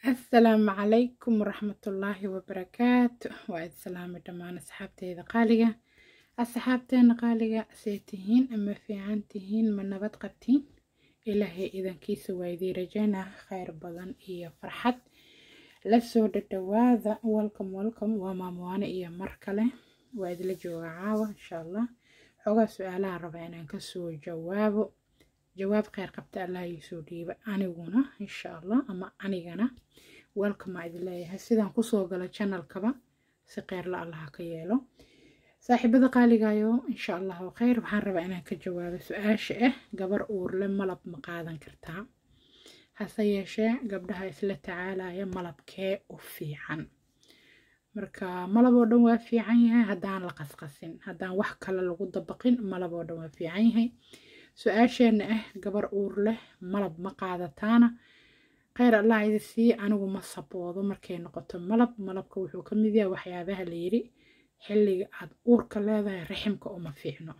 asalaamu calaykum waraxmatullaahi wabarakaatu waa id salaami dhammaan asxaabteyda qaaliga asxaabteena qaaliga see tihiin ama fiican tihiin ma nabad qabtiin ilaahay idankiisa waa idii rajaynaa kheyr badan iyo farxad lasoo dhadhawaada welcome welcome waa maamuwaane iyo mar kale waa idila jooga caawa insha allah xoogaa su-aalaha rabaa inaan kasoo jawaabo jawaab kheyr qabta allah iisoo dhiiba aniguna insha allah ama anigana welcome aa idin leeyahay sidaan kusoo galo channelkaba si kheyrla allaha ka yeelo saaxiibada qaaligayo insha allahu kheyr waxaan rabaa inaan ka jawaabo su-aasha ah gabar uurle malab ma qaadan kartaa hase yeeshee gabdhaha isla tacaalaya malabkee u fiican marka malab oo dhan waa fiican yahay haddaan la qasqasin haddaan wax kale lagu dabaqin malab oo dhan waa fiican yahay su-aasheena ah gabar uur leh malab ma qaadataana kheyr allah idi sii anigu ma saboodo markay noqoto malab malabka wuxuu ka mid yahay waxyaabaha la yidhi xilliga aada uurka leedahay raximka uma fiicno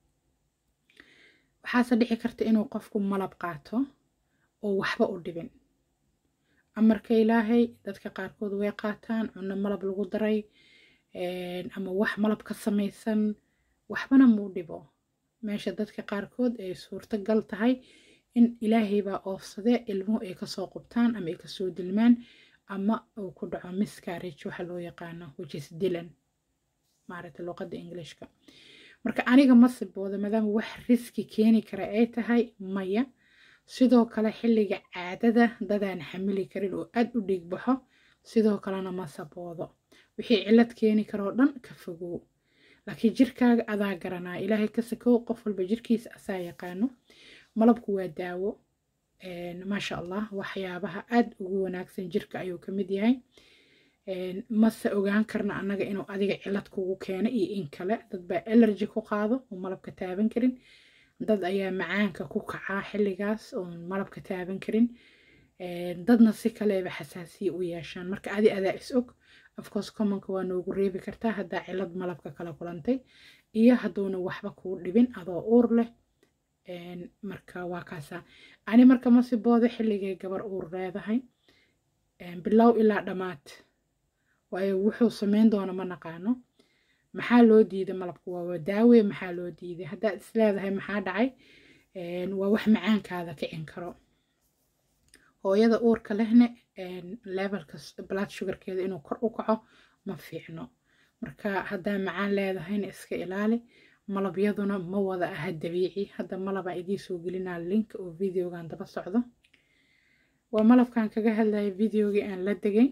waxaase dhici karta inuu qofku malab qaato oo waxba u dhibin amarka ilaahay dadka qaarkood way qaataan cunno malab lagu daray ama wax malab ka samaysan waxbana muu dhibo meesha dadka qaarkood ay suurtagal tahay in ilaahay baa oofsadee ilmuhu ay kasoo qubtaan ama ay kasoo dilmaan ama uu ku dhaco miscarage waxa loo yaqaano whichis dilan maaragta luqadda englishka marka aniga ma sibooda maadaama wax riski keeni kara ay tahay maya sidoo kale xilliga caadada dadaan xamili karin oo aad u dhiig baxo sidoo kalena ma saboodo wixii cilad keeni karoo dhan ka fogow laakiin jirkaaga adaa garanaa ilaahay ka sakow qof walba jirkiisa asaa yaqaano malabku waa daawo maasha allah waxyaabaha aad ugu wanaagsan jirka ayuu ka mid yahay mase ogaan karna annaga inuu adiga cilad kugu keeno iyo in kale dad baa elergy ku qaado oo malabka taaban karin dad ayaa macaanka ku kacaa xilligaas oon malabka taaban karin dadna si kaleba xasaasiya u yeeshaan marka adi adaa is og afcourse commonka waa noogu reebi kartaa haddaa cilad malabka kala kulantay iyo hadduuna waxba kuu dhibin adoo uur leh marka waa kaasaa ani marka ma siboodo xilligay gabar uur leedahay bilow ilaa dhammaad waayo wuxuu sameyn doona ma naqaano maxaa loo diiday malabka waa daawe maxaa loo diiday haddaad isleedahay maxaa dhacay waa wax macaankaada kicin karo hooyada uurka lehne levelka blood sugarkeeda inuu kor u kaco ma fiicno marka haddaa macaan leedahayna iska ilaali malabyaduna ma wada aha dabiici hadda malabaa idiin soo gelinaa link oo videogan daba socdo waa malabkan kaga hadlaya videogii aan la degay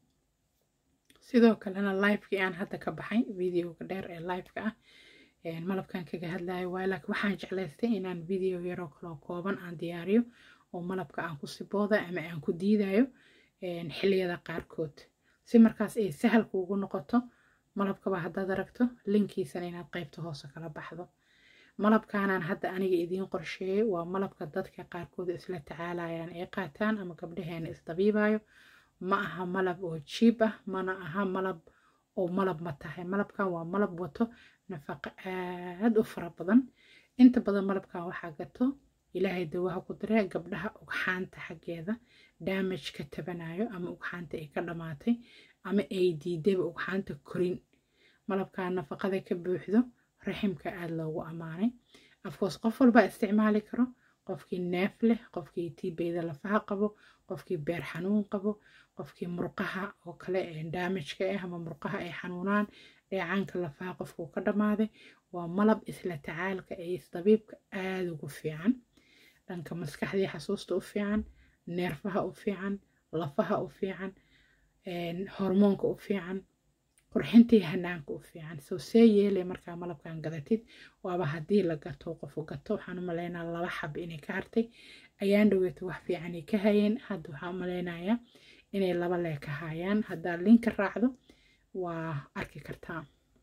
sidoo kalena livekii aan hadda ka baxay videoga dheer ee liveka ah malabkan kaga hadlayo waay laakiin waxaan jeclaystay inaan video yaroo kaloo kooban aan diyaariyo oo malabka aan ku sibooda ama aan ku diidayo xilliyada qaarkood si markaas ay sahal kuugu noqoto malabkaba haddaad aragto linkiisana inaad qaybta hoose kala baxdo malabkaanaan hadda aniga idiin qorsheeyay waa malabka dadka qaarkood isla tacaalayaan ay qaataan ama gabdhaheena isdabiibayo ma aha malab oo jiib ah mana aha malab oo malab ma tahay malabkan waa malab wato nafaqo aad u fara badan inta badan malabkan waxaa gato ilaahay dawaha ku diree gabdhaha ugxaanta xaggeeda damage ka tabanayo ama ugxaanta ay ka dhammaatay ama ay diidayba ugxaanta korin malabkaa nafaqada ka buuxdo raximka aada loogu ammaanay afkoos qof walbaa isticmaali karo qofkii neef leh qofkii tiibeyda lafaha qabo qofkii beer xanuun qabo qofkii murqaha oo kale daamajka ah ama murqaha ay xanuunaan dheecaanka lafaha qofkuu ka dhammaaday waa malab isla tacaalka ee isdabiibka aada ugu fiican dhanka maskaxdii xasuusta u fiican neerfaha u fiican lafaha u fiican hormoonka u fiican qurxintii hanaanka u fiican soo see yeelay markaa malabkan gadatid waaba haddii la gato qofu gato waxaan u maleynaa laba xab inay ka hartay ayaan dhoweyta wax fiicanay ka hayeen hadda waxaan u maleynayaa inay laba lee ka hayaan haddaa linka raacdo waa arki kartaa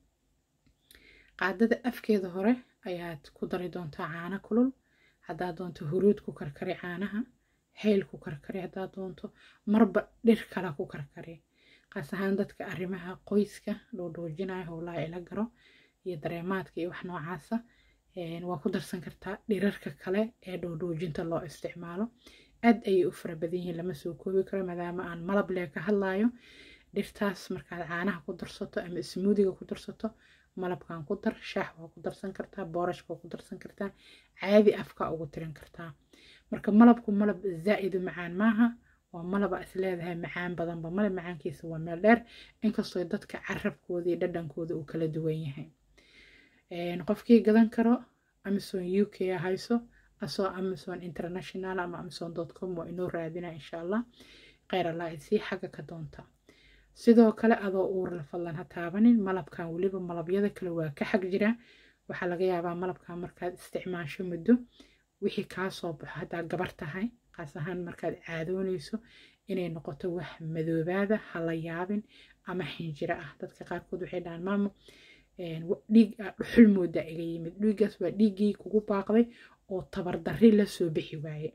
qaadada afkeeda hore ayaad ku dari doontaa caano kulul haddaad doonto huruud ku karkari caanaha hayl ku karkari haddaad doonto marba dhir kale ku karkari qaas ahaan dadka arrimaha qoyska dhoodhoojinaya howlaha ila garo iyo dareemaadka iyo wax noocaasa waa ku darsan kartaa dhirarka kale ee dhoodhoojinta loo isticmaalo aad ayay u fara badan yihiin lama soo koobi karo maadaama aan malab lee ka hadlayo dhirtaas markaad caanaha ku darsato ama smuudiga ku darsato malabkan ku dar shaax waa ku darsan kartaa boorashka waa ku darsan kartaa caadi afka ugu tirin kartaa marka malabku malab zaa-idu macaan maaha waa malaba is leedahay macaan badanba male macaankiisa waa meel dheer inkastoo dadka carabkooda iyo dhadhankooda uu kala duwan yahay qofkii gadan karo amazon u k hayso asoo amazon international ama amazon com waa inoo raadina insha allah kheyr allah isii xagga ka doonta sidoo kale adoo uurla fadlan ha taabanin malabkan weliba malabyada kale waa ka xag jira waxaa laga yaabaa malabkan markaad isticmaasho muddo wixii kaa soo baxo haddaa gabar tahay qaas ahaan markaad caadoonayso inay noqoto wax madoobaada ha la yaabin ama xinjiro ah dadka qaarkood waxay dhahaan maamo dhiig dhuxul moodaa iga yimid dhiiggaas waa dhiiggii kugu baaqday oo tabardarri la soo bixi waaye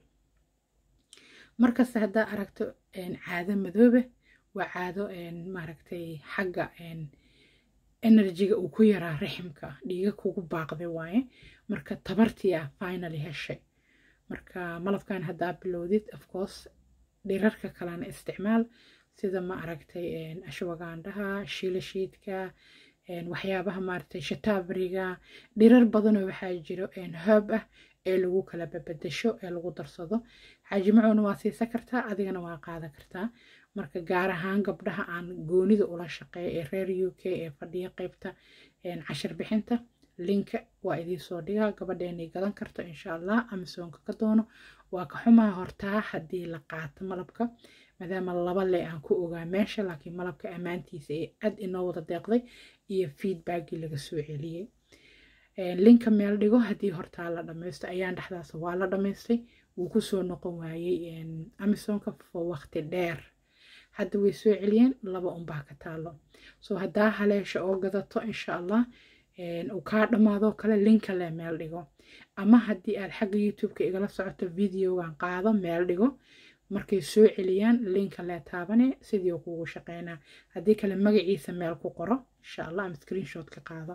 markasta haddaa aragto caado madoobe waa caado maaragtay xagga enerjiga uu ku yaraa raximka dhiiga kugu baaqday waaye marka tabartii ah finally heshay marka malabkan haddaa bilowdid ofcourse dhirarka kalena isticmaal sida ma aragtay ashwagaandhaha shiilashiidka waxyaabaha maaragtay shatabriga dhirar badanoo waxaa jiro herb ah ee lagu kala babadasho ee lagu darsado xaajimacuna waa siisan kartaa adigana waa qaadan kartaa marka gaar ahaan gabdhaha aan goonida ula shaqeeya ee reer u k ee fadhiya qeybta cashar bixinta linka waa idiinsoo dhigaa gabadheenay gadan karto insha allah amazonka ka doono waa ka xumaa hortaa haddii la qaato malabka maadaama laba le aan ku ogaa meesha laakiin malabka ammaantiisa ee aad inoo wada deeqday iyo feedbackii laga soo celiyey linka meel dhigo haddii hortaa la dhammaysto ayaan dhexdaas waa la dhammaystay wuu kusoo noqon waayey amazonka for waqti dheer hadda way soo celiyeen laba unbaa ka taalo soo haddaa haleesha oo gadato insha allah uu kaa dhammaadoo kale linka le meel dhigo ama haddii aad xagga youtube-ka igala socoto videogan qaado meel dhigo markay soo celiyaan linka lee taabane sidii kugu shaqeynaa haddii kale magaciisa meel ku qoro insha allah ama screenshot ka qaado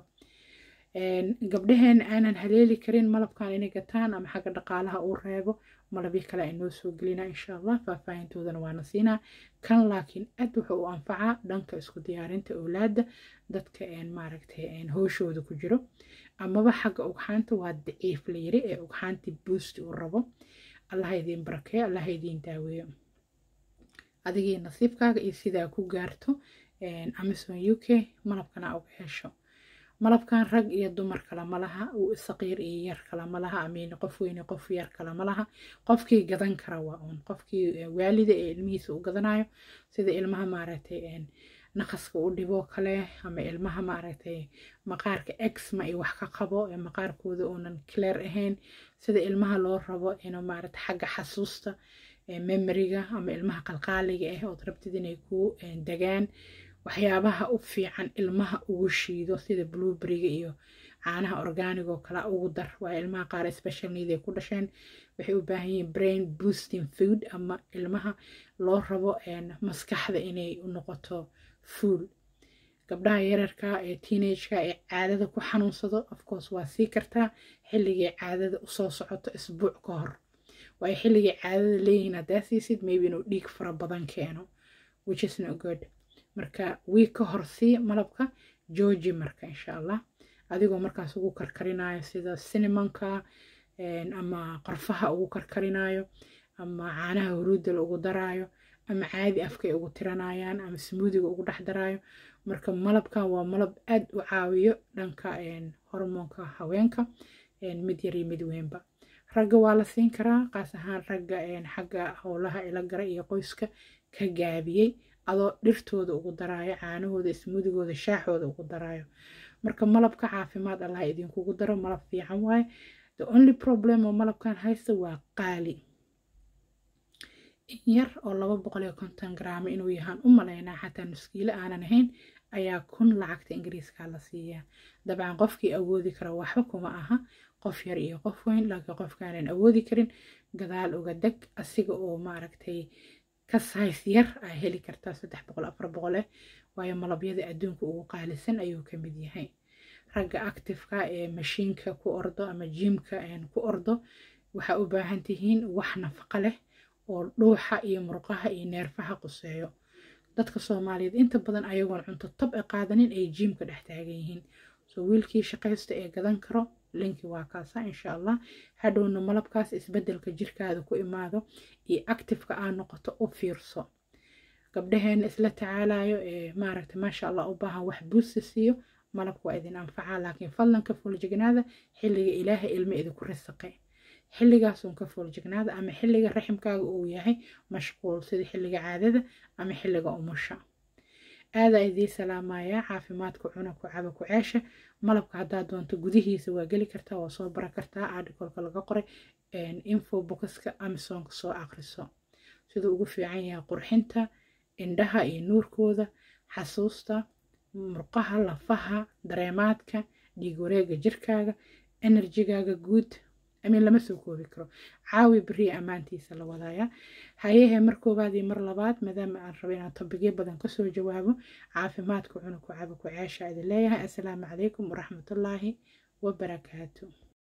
gabdhaheen aanan haleeli karin malabkan inay gataan ama xagga dhaqaalaha uu reebo malabyo kale ay noo soo gelina insha allah faahfaahintoodana waana siinaa kan laakiin aad wuxuu u anfacaa dhanka isku diyaarinta owlaada dadka maaragtay hooshooda ku jiro amaba xagga ugxaanta waa daciif la yiri ee ugxaantii boost uu rabo allaha idiin barakeeyo allaha idiin daaweeyo adigii nasiibkaaga iyo sidaa ku gaarto amazon u k malabkana uga hesho malabkan rag iyo dumar kale ma laha saqiir iyo yar kale ma laha amiin qof weyne qof yar kale ma laha qofkii gadan kara waa uun qofkii waalida ee ilmihiisa u gadanayo sida ilmaha maaragtay naqaska u dhiboo kale ama ilmaha maaragtay maqaarka exma iyo wax ka qabo ee maqaarkooda uunan clear ahayn sida ilmaha loo rabo inuu maaragtay xagga xasuusta memoriga ama ilmaha qalqaaliga ah ood rabtid inay ku degaan waxyaabaha u fiican ilmaha ugu shiido sida blueberryga iyo caanaha organig oo kale ugu dar waa ilmaha qaar special need ay ku dhasheen waxay u baahan yihiin brain boosting food ama ilmaha loo rabo maskaxda inay u noqoto fuul gabdhaha yararka ee teenageka ee caadada ku xanuunsado ofcourse waa sii kartaa xilligay caadada usoo socoto isbuuc ka hor waayo xilligay caadada leeyihiin haddaa siisid maybe inuu dhiig fara badan keeno which is not good marka wiig ka hor sii malabka georgi marka insha allah adigoo markaas ugu karkarinayo sida cinemonka ama qorfaha ugu karkarinayo ama caanaha huruudda ugu daraayo ama caadi afkay ugu tiranayaan ama smuudiga ugu dhex daraayo marka malabkan waa malab aad u caawiyo dhanka hormoonka haweenka mid yar iyo mid weynba ragga waa la siin karaa qaas ahaan ragga xagga howlaha ila gara iyo qoyska ka gaabiyey adoo dhirtooda ugu daraayo caanahooda ismuudigooda shaaxooda ugu daraayo marka malabka caafimaad allah idinkugu daro malab fiican waaye the only problem oo malabkan haysta waa qaali yar oo laba boqol iyo konton garaamo inuu yahaan u malaynaa xataa nuskiilo aanan ahayn ayaa kun lacagta ingiriiska la siiyaa dabcan qofkii awoodi kara waxba kuma aha qof yar iyo qof weyn laakiin qofkaanan awoodi karin gadaal uga deg asiga oo maaragtay ka says yar aa heli kartaa saddex boqol afar boqol eh waayo malabyada adduunka ugu qaalisan ayuu ka mid yahay ragga actifeka ee mashiinka ku ordo ama jiimka ku ordo waxaa u baahan tihiin wax nafaqo leh oo dhuuxa iyo murqaha iyo neerfaha quseeyo dadka soomaaliyeed inta badan ayagoon cunto tab e qaadanin ay jiimka dhex taagan yihiin soo wiilkii shaqaysta ee gadan karo linki waa kaasa insha allah hadhowna malabkaas isbedelka jirkaada ku imaado iyo actifeka aa noqoto u fiirso gabdhaheena isla tacaalayo ee maaragta maasha allah u baahan wax buusta siiyo malabka waa idin anfacaa laakiin fadlanka fooljignaada xilliga ilaahay ilmo idinku risaqay xilligaasun ka fooljignaada ama xilliga raximkaaga uu yahay mashquul sida xilliga caadada ama xilliga umusha aadaa idii salaamayaa caafimaadka cuna ku caba ku ceesha malabka haddaa doonto gudihiisa waa geli kartaa waa soo bara kartaa articolka laga qoray info boxka amazonka soo aqriso siduu ugu fiican yahay qurxinta indhaha iyo nuurkooda xasuusta murqaha lafaha dareemaadka dhiig wareega jirkaaga enerjigaaga guud amin lama soo koobi karo caawi beriya ammaantiisa la wadaaya hayehe mar koowaad iyo mar labaad maadaama aan rabo inaan tobigyo badan kasoo jawaabo caafimaadka cunug ku cabo ku ceesha idin leeyahay assalaamu calaykum waraxmatullaahi wabarakaatu